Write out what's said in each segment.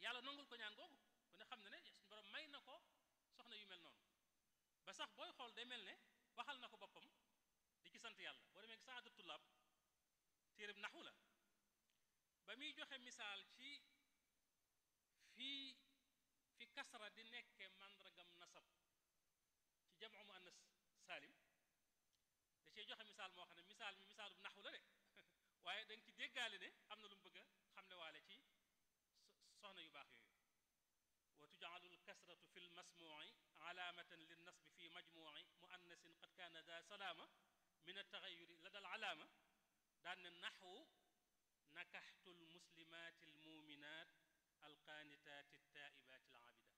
yàlla nangul ko ñaan googu ku ne xam na ne suñu borom may na ko soxna yu mel noonu ba sax booy xool day mel ne waxal na ko boppam di ci sant yàlla boo demee saadu tullaab téereb naxu la ba muy joxe misaal ci fii fi kasra di nekke màndargam nasab ci jamu mu annas saalim da cee joxe misaal moo xam ne misaal mi misaalub naxu la de waaye da nga ci déggaale ne am na lu mu bëgg a xamle waale ci soxna yu baax yooyu wa tujaalu lkasratu fi lmasmuci alaamatan linnasbi fi majmuci muannasin qad kaana da salaama min altaxayuri la dal alaama daan ne naxwu nakaxtu lmuslimaati almuminat alqaanitaati altaa'ibaati alaabidaat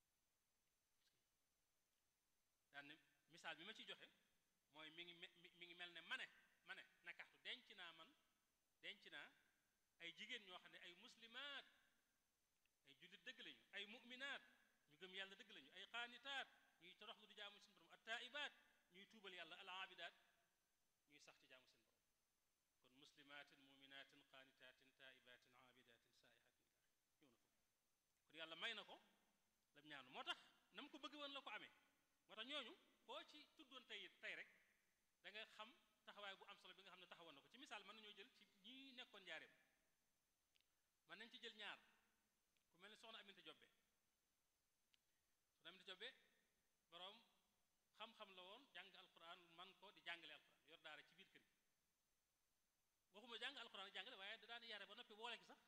daan ne misaal bi ma ciy joxe mooy mi ngi mi ngi mel ne mane mane nakaxtu denc naa man denc naa ay jigéen ñoo xam ne ay muslimaat ay jullit dëgg lañu ay mu'minaat ñu gëm yàlla dëgg lañu ay qaanitaat ñuy toroxlu di jaamu seen borom attaa'ibaat ñuy tuubal yàlla alaabidaat ñuy sax ci jaamu seen borom kon muslimaatin mu'minaatin qaanitaatin taa'ibaatin aabidaatin saa'ihaatin ñëw na ko kon yàlla may na ko lam ñaanu moo tax na mu ko bëgg woon la ko amee moo tax ñooñu koo ci tuddoon tey tey rek da nga xam taxawaay bu am solo bi nga xam ne taxawoon na ko ci misaal mën nañoo jël ci ñi nekkoon njaareem mën nañ ci jël ñaar ku mel ne soxna Aminta Jobbe soxna Aminta Jobbe boroom xam-xam la woon jàng alquran man ko di jàngale alquran yor daara ci biir kër gi waxuma jàng alquran jàngale waaye da daan yare ba noppi boole gi sax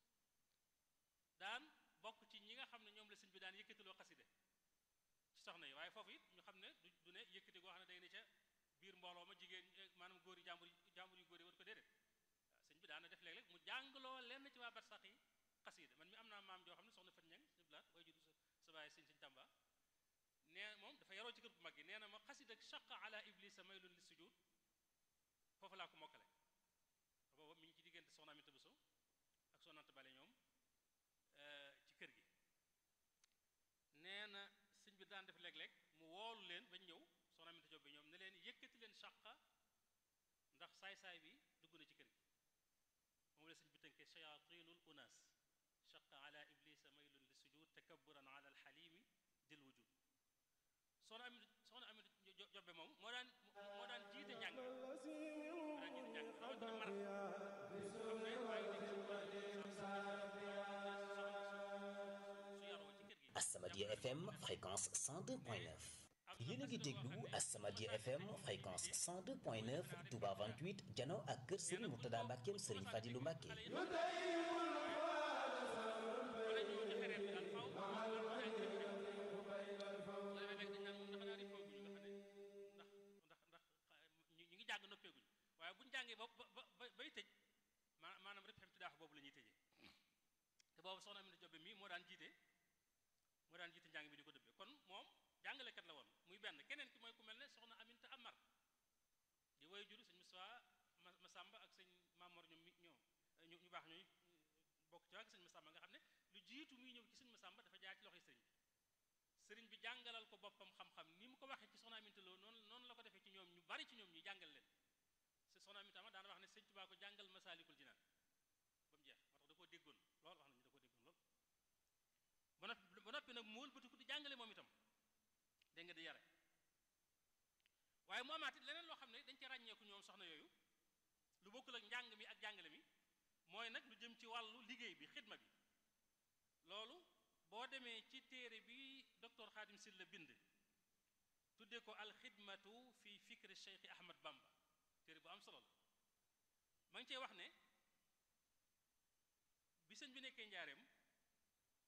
daan bokk ci ñi nga xam ne ñoom la sëñ bi daan yëkkatiloo xaside ci soxna yi waaye foofu it ñu xam ne du du ne yëkkati goo xam ne day ne ca biir mbooloo ma jigéen maanaam góor yi jàmbur yi jàmbur yu góor yi war ko déedéet waaw sëñ bi daana def léeg-léeg mu jàngaloo lenn ci waa barsax yi xasida man mi am naa maam joo xam ne soxna Fat Ñang sëñ blaat way judu sa bàyyi sëñ sëñ Tamba nee moom dafa yaroo ci kër bu mag gi nee na ma xasida shaqa ala iblisa maylun li sujud foofu laa ko mokkale booba mi ngi ci diggante soxna Aminta Bousso ak soxna Anta Bale ñoom ci kër gi nee na sëñ bi daan def léeg-léeg mu woolu leen bañ ñëw soxna Aminta Joob bi ñoom ne leen yëkkati leen shaqa ndax saay-saay bi dugg na ci kër gi moom la sëñ bi tënkee shayatinul unas shaqa ala iblisa maylun li sujud takabburan ala alxalimi dil wujud soxna Aminta soxna Aminta Jobbe moom moo daan moo daan jiite njàng moo daan jiite njàng rawatina mar xam ne maa ngi As-Samadiyya FM fréquence 102.9 yéen a ngi déglu As-Samadiyya FM fréquence 102.9 Touba 28 jano ak kër Serigne Mourtada Mbackeem Serigne Fadilou Mbacke jàng noppeeguñ waaye buñu jàngee ba ba bay tëj maanaam rek xam tidaax boobu la ñuy tëjee te boobu soxna Aminata Jobbe mii moo daan jiite moo daan jiite njàng mi di ko dëbbee kon moom jàngalekat la woon muy benn keneen ki mooy ku mel ne soxna Aminta Amar di woy juru sëñ Moussa Masamba ak sëñ Mamor ñoom mi ñoo ñu ñu baax ñooy bokk ci waa sëñ Masamba nga xam ne lu jiitu muy ñëw ci sëñ Masamba dafa jaar ci loxoy sëriñ bi sëriñ bi jàngalal ko boppam xam-xam ni mu ko waxee ci soxna Aminta Lo noonu noonu la ko defee ci ñoom ñu bari ci ñoom ñu jàngal leen soxna Aminta Amar daana wax ne sëñ Tuubaa ko jàngal Masaalikul Jinaan ba mu jeex moo tax da koo déggoon lool wax nañu da koo déggoon lool ba noppi ba noppi nag mu wëlbatiku di jàngale moom itam dégg nga di yare waaye mu amaat it leneen loo xam ne dañ ci ràññeeku ñoom soxna yooyu lu bokkul ak njàng mi ak jàngale mi mooy nag lu jëm ci wàllu liggéey bi xidma bi loolu boo demee ci téere bi docteur Khadim Sylla bind tuddee ko alxidmatu fi fikri Cheikh Ahmad Bamba téere bu am solo la ma ngi cey wax ne bi sëñ bi nekkee njaareem